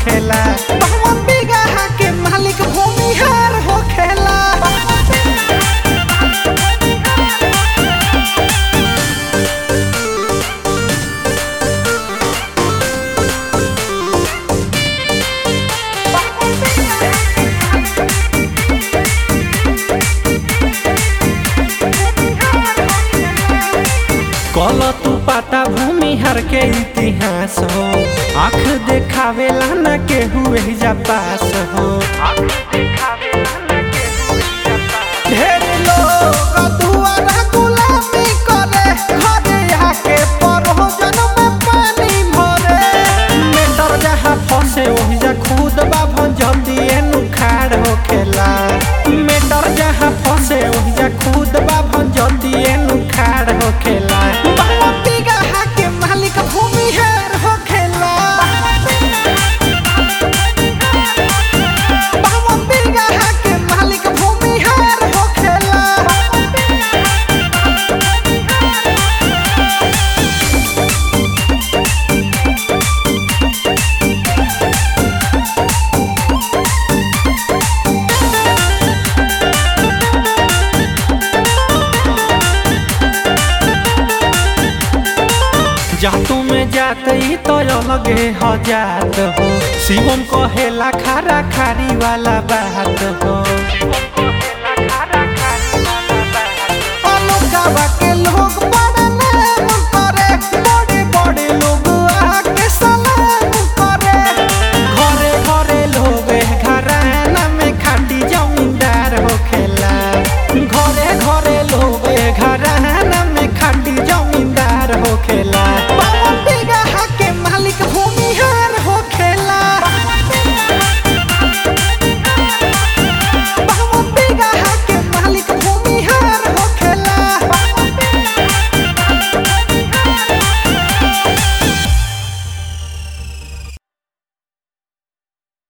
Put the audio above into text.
होखेला बहुवन बीघा के मालिक भूमिहार होखेला कल तू पाता भूमिहार के इतिहास हो आँख देखावेला न के हुए जा पास हो ढेर लोग दुआरा गुलामी करे घरे आके परोजन में पानी भरे मेटर जहाँ फंसे वही जा खुद बा भंजती एनु खाड़ होखेला मेटर जहाँ फंसे वही जा खुद बा भंजती एनु खाड़ होखेला बाबा बिगहा के मालिक भूमिहार होखेला बाबा बिगहा के मालिक भूमिहार होखेला जातू में जात ही तो अलगे हो जात हो शिवम कहेला खारा खारी वाला बात हो अलगावा